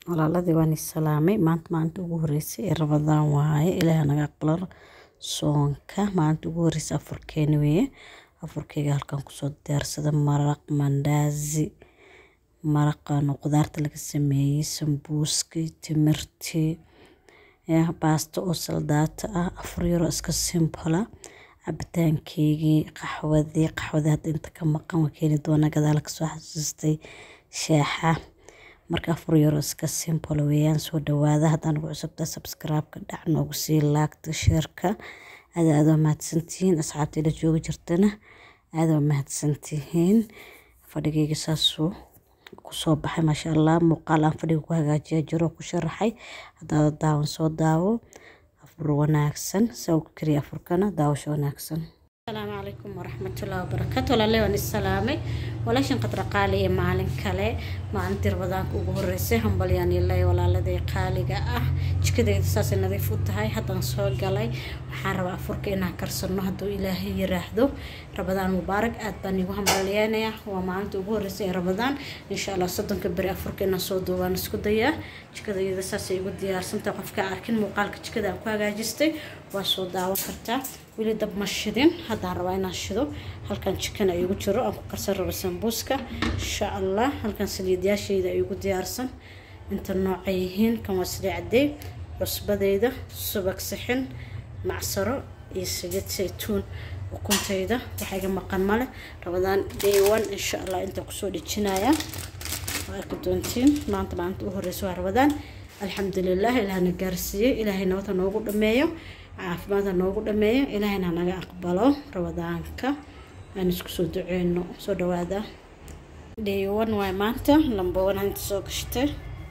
walaaladii waan is salaamay maanta maalinta ugu horeysay ee rabadaan waaye ilaaha naga aqbalo soonka maalinta ugu horeysay afurkeeni weeye afurkeyga halkan kusoo diyaarsada maraq mandaazi maraqan qudaarta laga sameeyey sambuuskii timirtii baasto oo saldaata ah afur yaroo iska simbola cabitaankeygii qaxwadii qaxwadii hadda inta ka maqan waa keeni doona gadaal kasoo xasuustay sheexa marka afur yaroo iska simple weeyaan soo dhawaada haddaan ugu cusubta subscribe-ka dhac noogu sii laagta sheerka aada aada waa mahadsantihiin asxaabtii la joogi jirtana aada waa mahadsantihiin fadhigayga saasuu kusoo baxay maasha allah muuqaal aan fadhiga ku hagaajiya jiro ku sharaxay haddaada daawan soo daawo afur wanaagsan saa ku kariya afurkana daawasho wanaagsan asalaamu calaykum waraxmatullahi wabarakaatu walaaley waan isalaamay walaashan qadra qaali iyo maalin kale maalintii rabadaanka ugu horeysay hambalyaan ilay walaaladay qaaliga ah jikadeyda saasay nadiif u tahay haddaan soo galay waxaan rabaa afurka inaan karsano hadduu ilaahay yiraahdo rabadaan mubaarak aad baan igu hambalyeynaya waa maalinta ugu horeysay ee rabadaan insha allah soddonka beri afurka inaan soo duubaan isku dayaa jikadayda saasay igu diyaarsantahay qofka arkin muuqaalka jikada aan ku hagaajistay waa soo daawan kartaa weli dab ma shidin haddaan rabaa inaan shido halkan jikan ay igu jiro aan ku karsan rabo sambuuska insha allah halkan saliidyaashayda ay igu diyaarsan inta noocay yihiin kan waa saliid cadey cusbadeyda subag sixin macsaro iyo saliid saytuun ukuntayda waxaa iga maqan male rabadaan day one insha allah intaan kusoo dhejinaya waa arki doontiin maanta maalinta u horeysa waa rabadaan alxamdulilah ilaahna gaarsiiyey ilaahay nabadha noogu dhameeyo caafimaadha noogu dhameeyo ilaahayna naga aqbalo rabadaanka aan isku soo duceyno soo dhawaada daywan waay maanta lambowan inta soo gashtay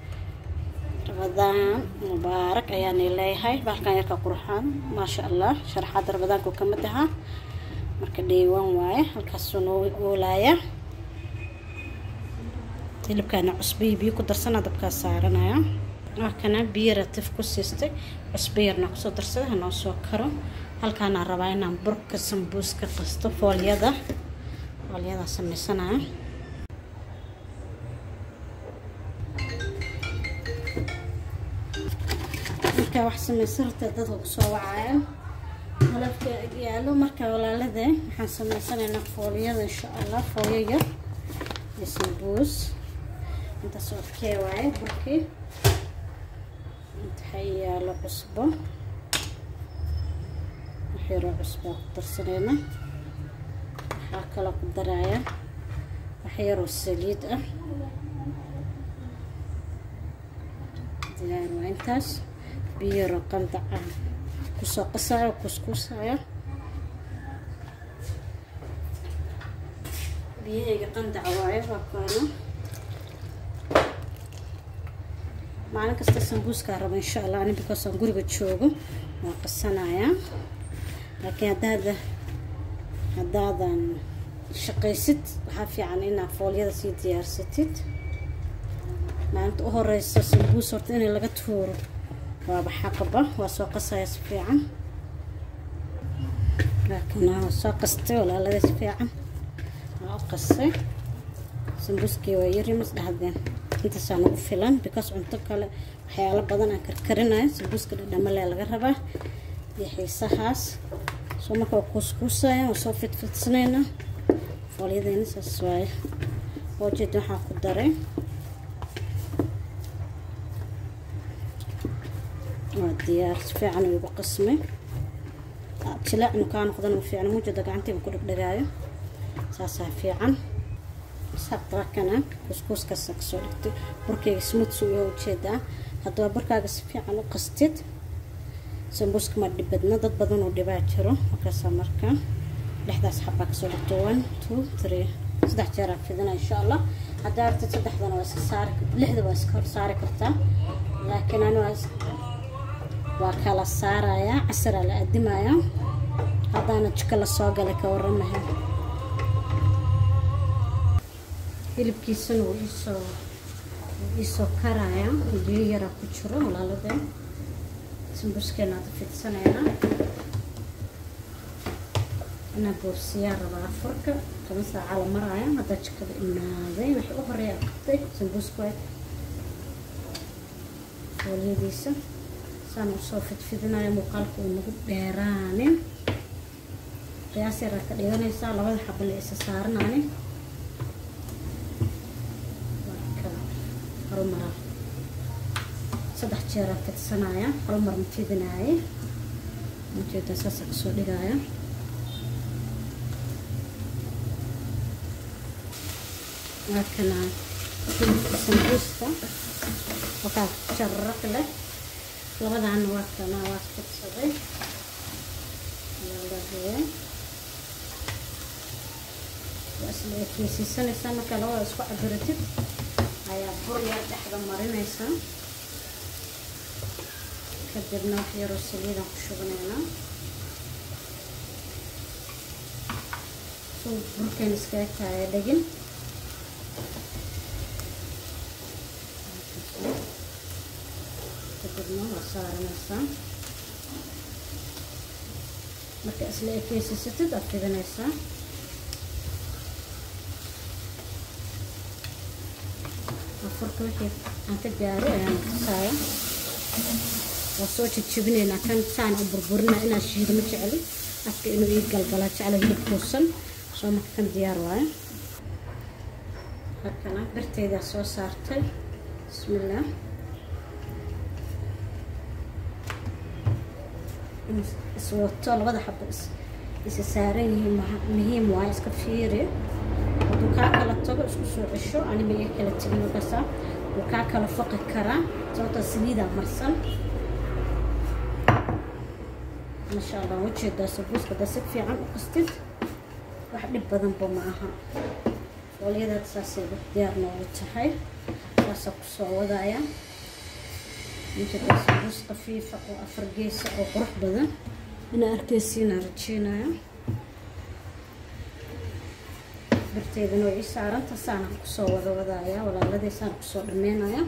rabadaan mubaarak ayaanay leeyahay baalkan yarka qurxaan maasha allah sharaxaada rabadaanku kamid ahaa marka daywan waaye halkaasuu noo oolaaya hilibkaana cusbiyi biyo ku darsana dabkaa saaranaya markana biyo ratif ku siistay cusbo yarna kusoo darsada hanoo soo karo halkaana rabaa inaan burka sambuuska qasto foolyada foolyadaa sameysanaya markaa wax sameysan horta dadka kusoo wacaya halafka yaalo marka walaalada waxaan sameysanaynaa foolyada insha allah foolyo yar iyo sambuus intaas okee waaye burkii inta yaalo cusbo waxyaroo cusbaa ku darsanayna waxaa kaloo ku daraya waxyaroo saliid ah diyaar waa intaas biyaroo qandaca kusoo qasaya kuskuusaya biyahayga qandaca waayo waa kaana maalin kasta sambuuskaa rabo insha allah ani because aan guriga joogo waa qasanayaa laakiin haddaada haddaadan shaqaysid waxaa fiican inaad foolyada sii diyaarsatid maalinta u horeysa sambuus horta inay laga tuuro waaba xaqaba waa soo qasaya si fiican laakiin waa soo qastay walaalada si fiican waa u qasay sambuuskii waa yari mas dhahdeen intaasaan ugu filan because cunto kale waxyaalo badan aan karkarinayo sambuuska dhadhamalee laga rabaa iyo xiisahaas soo marka waa kuuskuusaya waa soo fidfidsanayna foolyadeyna saas waaye oo jeeda waxaa ku daray waa diyaar si fiican uu igu qasmay jilaacnu kaa noqdana fiican muujada gacantiiba ku dhegdhegaayo saasaa fiican sabrakana kuskuuskaas kasoo dhigtay burkayga smooths uyaa ujeedaa haddaba burkaaga si fiican u qastid sambuuska ma dhibadna dad badan oo dhibaa jiro markaasaa marka lixdaas xabaa kasoo dhigto one two three saddex jeeraa fidina insha allah haddaa artid saddexdana waa iska saari lixda waa iska hor saari kartaa laakiin ani waa waa kala saarayaa casaraa la adimayaa haddaana jiko lasoo galay ka waramahay hilibkiisana wuu iisoo wuu iisoo karaya biyo yaraa ku jiro walaalade sambuuskeena ada fidsanayna inaa boorsiyaa rabaa afarka toban saaca la maraya haddaa jikada imaaday waxay u horeeya qabtay sambuuska fooliyadiisa saan usoo fidfidinayo muuqaalka uu nagu dheeraanin qiyaas yaraad ka dhiganaysaa labada xabale isa saaranaani marka horumara saddex jeeraan fidsanaya horumar ma fidinaaye ujeeda saasa kasoo dhigaya markana sambuuska wakaa jaraq leh labadaana waa kana waa fidsaday lalagee waa isla ekeysiisanaysaa markaa labada isku cabiratid ayaa bur yar dhexda marinaysaa kadibna wax yaroo saliidaan ku shubanaynaa suu burkeen iskaga taaya dhegin kadibna waa saaranaysaa marka isla ekeysisatid aad fidinaysaa afarka wixii aan ka gaaray ayaan tusaaya waa soo jejebinaynaa kan saan u burburina inaa shiido ma jecli afka inuu ii galgala jecla hilib kuusan soo marka kan diyaar waayo halkana birteydaa soo saartay bismillaah iswato labada xabo isa saaran yihiin muhiim waayo iska fiiri hadduu kaa kala tago isku soo cesho anima iga kala tegin markaasa wuu kaa kala faqi karaa sababta saliidaa marsan masha allah ujeedaa sabuuska haddaa si fiican u qastid wax dhib badanba ma aha foolyadaad saasay diyaar noogu tahay saasaa kusoo wadaya ujeedaa sabuus qafiifa oo afar geesa oo qurux badan inaa arkeysiinaa rajeynaya birteedana way ii saaranta saana kusoo wada wadaya walaaladii saana kusoo dhameynaya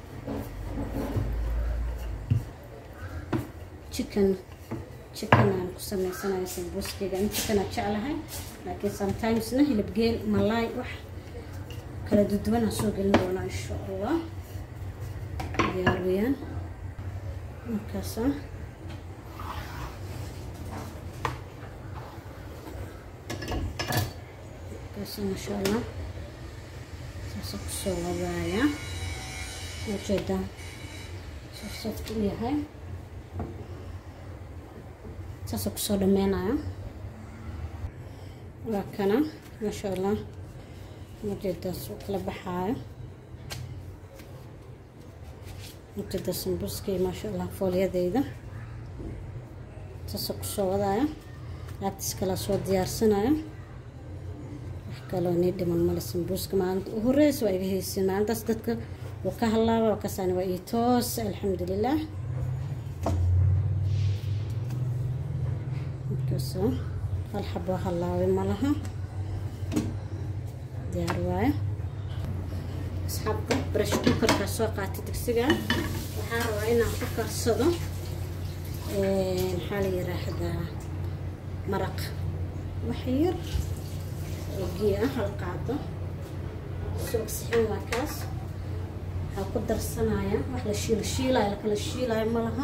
chicken chicken aan ku sameysanayo sambuuskeyga in chickenaa jeclahay laakiin sometimesna hilib geel malaay wax kala duduwan aan soo gelin doonaa insha allah diyaar weyaan markaasa markaasa masha allah saasa kusoo wadaaya ujeedaa safsafta u yahay saasa kusoo dhameynayo waa kana maasha allah ujeedaas uu kala baxaayo ujeeda sambuskii maasha allah foolyadeyda saasa kusoo wadaayo laabtiis kalaa soo diyaarsanayo wax kaloo nii dhiman male sambuuska maalinta u horeysa waa iga haysin maalintaas dadka wuu ka halaaba kasaani waa ii toos alxamdulilah markaasoo hal xabo halaabay ma laha diyaar waayo asxaabta brush cookerkaa soo qaatay digsiga waxaa rabaa inaan ku karsado maxaa la yiraahdaa maraq wax yar oo gii ah hal qaado soo sixin waa kaas waxaa ku darsanaya wax la shiilo shiilaayo lakala shiilaayo ma laha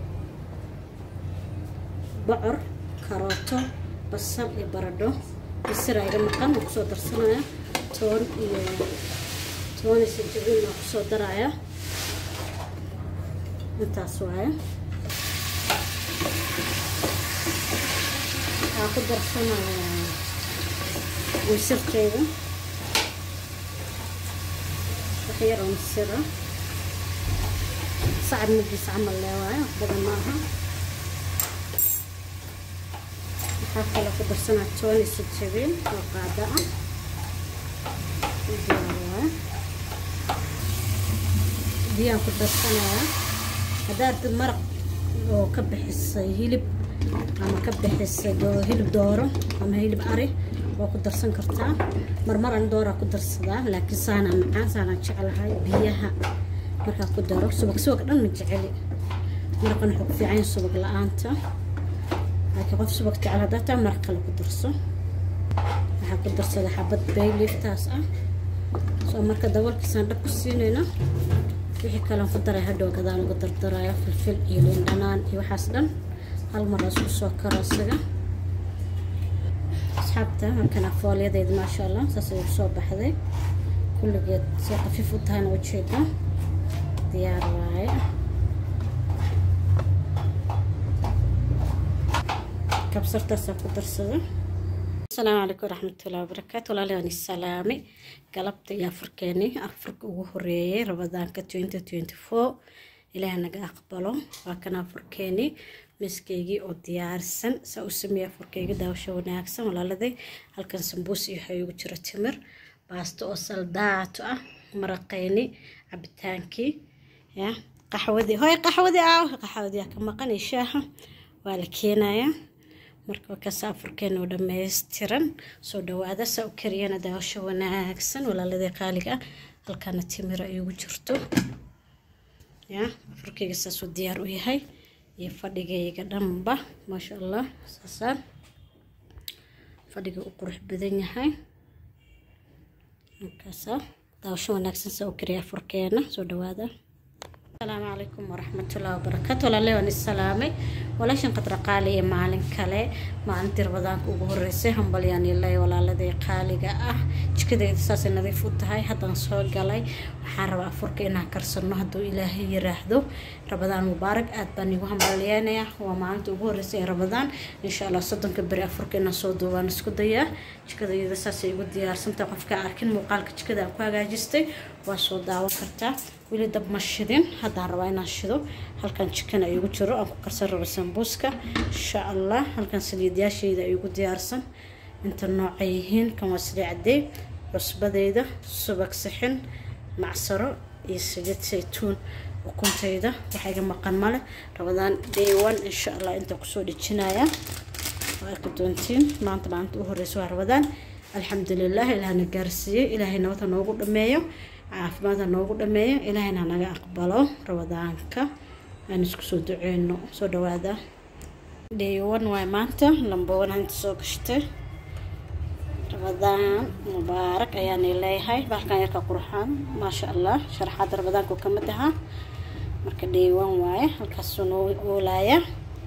bocor karooto basal iyo baradho misira iga maqan oo kusoo darsanaya toon iyo toon iyo sanjabiil oo kusoo daraya intaas waaye waxaa ku darsanaya misirteyda wax yar oo misira sacab magiisa camal leewaayo wax badan maaha waxaa kaloo ku darsanaa tooni sanjabiil oo qaada ah diyaarwaayo biyaan ku darsanayaa haddaad dad maraq oo ka bixisay hilib ama ka bixisay hilib dooro ama hilib ari waa ku darsan kartaa marmar an dooraa ku darsadaa laakiin saanaa macaan saanaan jeclahay biyaha markaa ku daro subag subag dhan ma jeceli maraqan wuxuu ku fiican yahay subag la-aanta laakiin qof subag jecel haddaa taa maraq kale ku darso waxaa ku darsada xabad bayliftaas ah soo marka daboolkiisaan dhab ku siinayna wixii kalean ku daray hadhow gadaan uga dardaraya filfil iyo liin dhanaan iyo waxaas dhan hal mar la isku soo karo isaga asxaabta halkana foolyadeed maasha allah saas ay soo baxday kulligeed si khafiif u tahayna ujeeda diyaar waaye kabsartaasa ku darsada asalaamu calaykum waraxmatullahi wabarakaatu walaalayaani salaame galabta iyo afarkeeni afarka ugu horeeyay rabadaanka twenty twenty four ilaaha naga aqbalo waa kana afarkeeni miiskeygii oo diyaarsan saa u sameeyay afarkeyga daawasho wanaagsan walaaladay halkan sambuus iyo waxaa igu jira timir baasto oo saldaato ah maraqeyni cabitaankii ya qaxwadii hoy qaxwadii aaw qaxwadii ka maqan iyo shaaha waa la keenayaa marka kaas afurkeena oo dhammaystiran soo dhawaada saa u kariyana daawasho wanaagsan walaaladii qaaliga ah halkaana timira ay ugu jirto ya afurkeyga saasuu diyaar u yahay iyo fadhigayga dhanba maasha allah saasaan fadhiga u qurux badan yahay markaasa daawasho wanaagsan saa u kariya afurkeena soo dhawaada asalaamu calaykum waraxmatullahi wabarakaatu walaale waan isalaamay walaashan qadra qaali iyo maalin kale maalintii rabadaanka ugu horeysay hambalyaan ilay walaaladii qaaliga ah jikadeeda saasay nadiif u tahay haddaan soo galay waxaan rabaa afurka inaan karsano hadduu ilaahay yiraahdo rabadaan mubaarak aad baan igu hambalyeenayaa waa maalinta ugu horeysay ee rabadaan insha allah soddonka beri afurka inaan soo duubaan isku dayaa jikadayada saasay igu diyaarsantahay qofka arkin muuqaalka jikada aan ku hagaajistay waa soo daawan kartaa weli dab ma shidin haddaan rabaa inaan shido halkan jikan ay igu jiro aan ku karsan rabo sambuuska insha allah halkan saliidyaashayda ay igu diyaarsan inta noocay yihiin kan waa saliid cadey cusbadayda subag sixin macsaro iyo saliid saytuun ukuntayda waxaa iga maqan male rabadaan day one insha allah intaan kusoo dhejinaya waa arki doontiin maanta maalinta u horeysa waa rabadaan alxamdulilah ilaahna gaarsiiyey ilaahay nabadha noogu dhameeyo caafimaadha noogu dhameeyo ilaahayna naga aqbalo rabadaanka aan isku soo duceyno soo dhawaada day one waay maanta lambowan inta soo gashtay rabadaan mubaarak ayaanay leeyahay baalkan yarka qurxaan maasha allah sharaxaada rabadaanku ka mid ahaa marka day one waaye halkaasuu noo oolaaya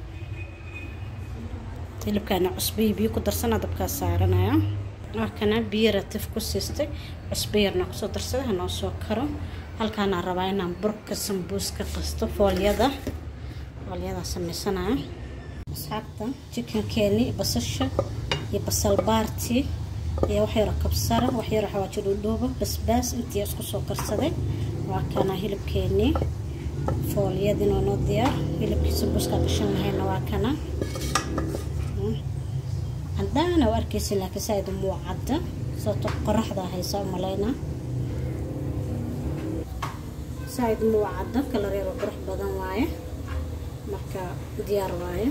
hilibkaana cusbiyi biyo ku darsana dabkaa saaranaya markana biyo ratif ku siistay cusbo yarna kusoo darsada hanoo soo karo halkaana rabaa inaan burka sambuuska qasto foolyada foolyadaa sameysanaya asxaabta jikankeeni basasha iyo basal baarti iyo wax yaro kabsara wax yaro xawaajo dhuudhuuba basbaas intii isku soo karsaday waa kana hilibkeenii foolyadina noo diyaar hilibkii sambuuska gashan lahayna waa kana cadaana u arkaysa laakiin saaid muu cadda sababto qoraxda haysa umalaynaa saaid muu cadda kalar yaro qurux badan waaye marka diyaar waaye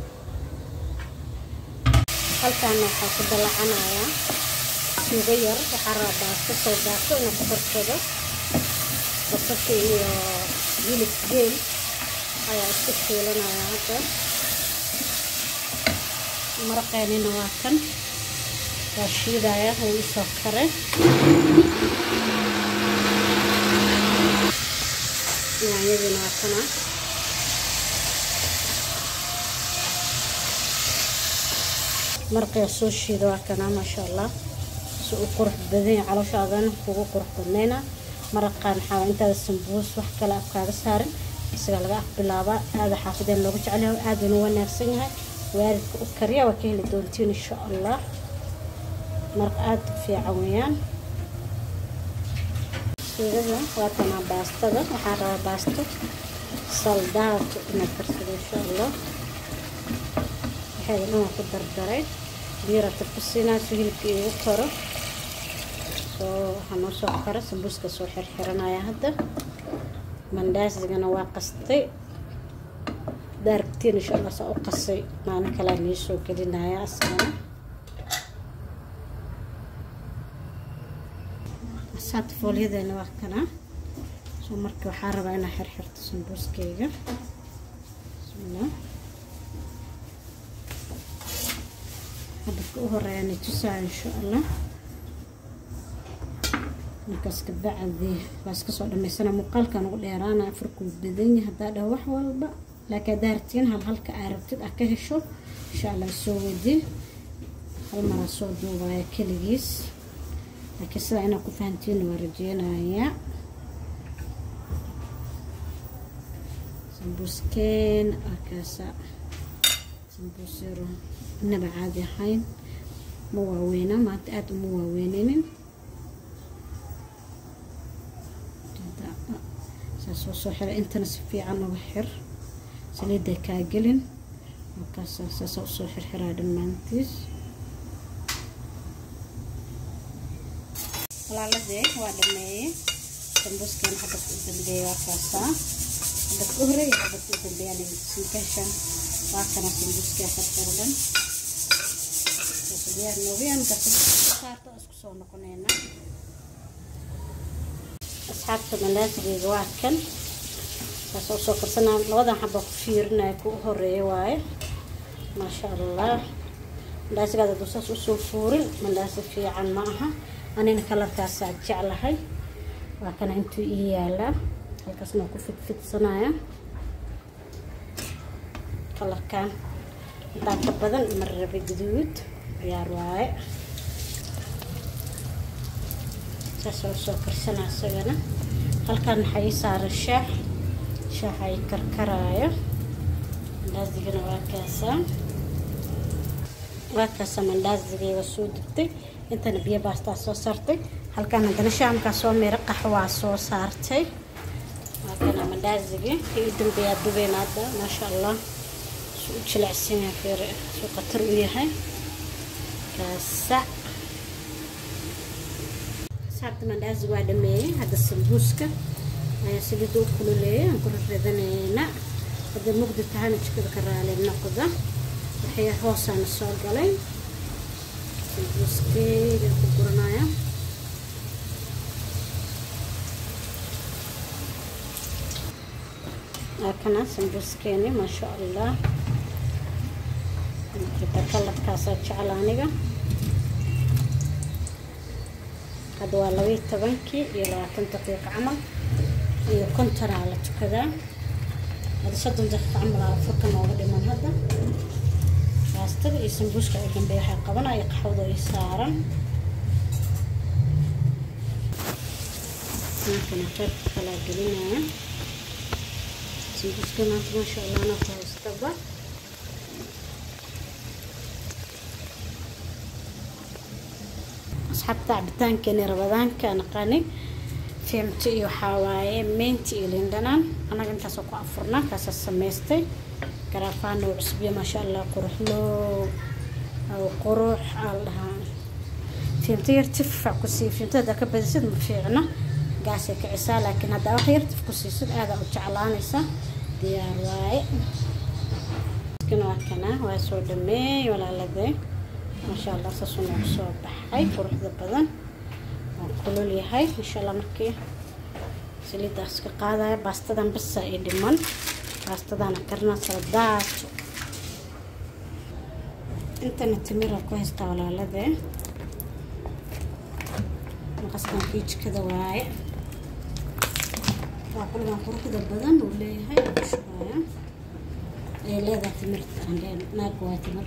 halkaana waxaa ku dalacanayaa suugo yar waxaa rabaa baasto soo baasto inuu ku korsado basasha iyo hilib geel ayaa isku shiilanaya hadda maraqeenina waa kan waa shiidaya wuu isoo kare yaanyadiina waa kana maraqee soo shiida waa kana maasha allah si uu qurux badanya calooshaadan kugu qurux badnayna maraqaan waxaa intaada sambuus wax kale afkaaga saarin isagaa laga afbilaabaa aada xaafideen looga jecelyahay aaduna wanaagsan yahay waalidka u kariya waa ka heli doontiin insha allah maraq aada u fiican weeyaan suugada waa tanaa baastada waxaan rabaa baasto saldaato inaad karsado insha allah waxayda dhan waa ku dardaray biirata ku siinaa si hilibka iigu karo soo waxaa noo soo kara sambuuska soo xirxiranaya hadda mandaasigana waa qastay daaragtiin insha allah saa u qasay maalin kalea nii soo gelinaya asagana asaata foolyadeena waa kana soo marka waxaa rabaa inaa xirxirto sambuuskeyga bismillah habadka u horeeya ni tusaa insha allah markaas kabacdi waa iska soo dhamaysana muuqaalkan ugu dheeraana afurkuu badan yahay haddaa dhaho wax walba laakiin haddaa rabtiin hal halka aa rabtid aa ka hesho insha allah soo wadi hal maraa soo duubaya keligiis laakiin sidaa inaad ku fahantiin waa rajeynayaa sambuuskeen akaasa sambuus yaro inaba caadi ahayn ma waaweyna maanta aada uma waaweyninin saasoo soo xira intana si fiican uga xir saliidday kaa gelin markaasa saasa usoo xirxiraa dhammaantiis walaaladee waa dhameeyey sambuuskan xabadka u dambeeya waa kaasaa xabadka u horeeya xabadka u dambeeya simkasha waa kana sambuuska xirxirdan diyaar noobiyan saarta isku soo noqonayna asxaabta mandaasigeyga waa kan saas usoo karsanaa labadan xaba ku fiirinaya ku horeeya waaye maasha allah mandhaasigaada aduu saas usoo fuurin mandhaasi fiican ma aha anina kalarkaasaa jeclahay waa kana intuu ii yaalaa halkaasna ku fidfidsanaya kalarkan intaa ka badan marrabe guduud diyaar waaye saasoo usoo karsanaa isagana halkan waxaa ii saaran shaax shaaxa ii karkaraayo mandaasigana waa kaasaa waa kaasaa mandaasigeyga soo dubtay intana biyo baastaa soo saartay halkan haddana shaamkaa soo meero qaxwaa soo saartay waa kana mandaasigii kii u dambeeyaa dubeyn hadda maasha allah suu u jilecsan yahay feer suu khatar u yahay kaasa saabta mandaazi waa dhameeyey hadda sambuuska ayaa saliidda u kululeeyay aan ku rarradanayna hadda mugdi tahayna jikada ka raali noqda waxay hoosaana soo galay sambuuskeyga ku guranaya kana sambuuskeeni maasha allah xitaa kalarkaasaa jecla aniga hadda waa labaiyo tobankii iyo labaatan daqiiqo camal iyo kontonaa la tukadaa hadda soddon daqiiqo camal aa furka nooga dhiman hadda baastada iyo sambuuska u dambeeya waxay qabanaya qaxwada ay saaran ninkana qaybka kalaa gelinaya sambuuska maanta maasha allah na ku haystaba asxaabta cabitaankeeni rabadaanka naqani fiimto iyo waxaa waaye meynti iyo lindhanaan annaga intaasoo ku afurnaa kaasaa samaystay garaafaana uu cusbiya maasha allah quruxloo aw qurux aa la dhahaa fiimto yar tiffac ku sii fiimto haddaa ka badisid ma fiicna gaasay kicisaa laakiin haddaa wax yar tif ku siisid aadaa u jeclaanaysa diyaar waaye waa kana waa soo dhameey walaaladee maasha allah saasuu noogu soo baxay quruxda badan waa kulul yahay insha allah markii saliiddaas ka qaadaya baastadan basa i dhiman baastadaana karna saldaato intana timira ku haystaa walaaladee maqaskan kii jikada waaye waa qulgan quruxda badan uu leeyahay shubaya ayay leedahay timirta aan leen naag waa timir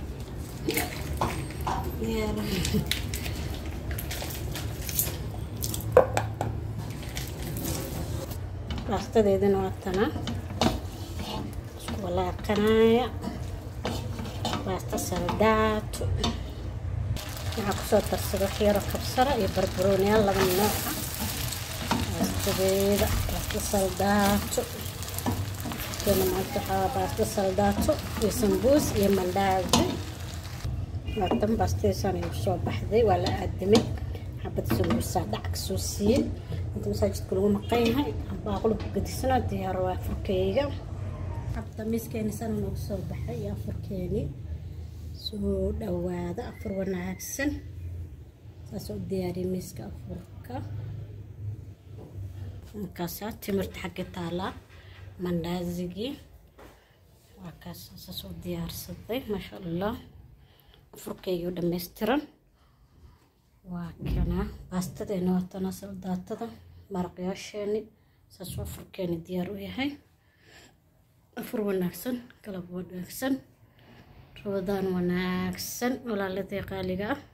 baastadeedana waa tana isku walaaqanaya baasta saldaato waxaa kusoo darsada waxyaro kabsara iyo barbarooniyaal laba nooca baastadeeda baasta saldaato keena maanta waxaa baasta saldaato iyo sambuus iyo mandaazi laatan baastadeesaan igu soo baxday waa la aadamay xabad sambuusaa dhac ka soo siiyey inta masaajidka lagu maqan yahay baaqulku gadisana diyaar waa afurkeyga xabta miiskeeni sana noogu soo baxay iyo afurkeeni soo dhawaada afur wanaagsan saasoo u diyaariyay miiska afurka markaasaa timirta xagga taalaa mandhaazigii waa kaas saasoo diyaarsaday maasha allah afurkeygii u dhammaystiran waa kana baastadeena waatana saldaatada maraqyaasheeni saasuu afurkeeni diyaar u yahay afur wanaagsan galab wanaagsan rabadaan wanaagsan walaaladii qaaliga ah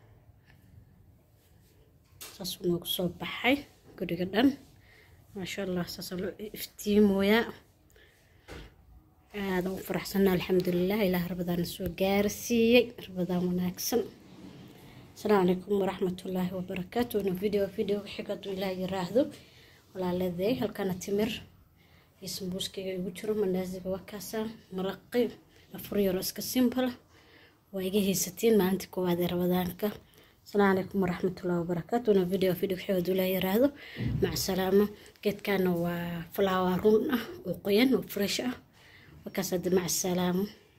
saasuu noogu soo baxay guriga dhan maasha allah saasa loo iftiimooyaa aadan u faraxsanaa alxamdulilah ilaah rabadaana soo gaarsiiyey rabadaan wanaagsan asalaamu calaykum waraxmatullaahi wabarakaatu wana video video xiga hadduu ilaah yiraahdo walaaladay halkana timir iyo sambuuskayga igu jiro mandaasiga waa kaasaa maraqi afur yaro iska simbala waa iga haysatiin maalintii koowaad ee rabadaanka asalaamu calaykum waraxmatullaahi wabarakaatu wana video video xiga hadduu ilaah yiraahdo maca salaama geedkana waa flower run ah oo qoyan oo fresh ah وكاسد مع السلامة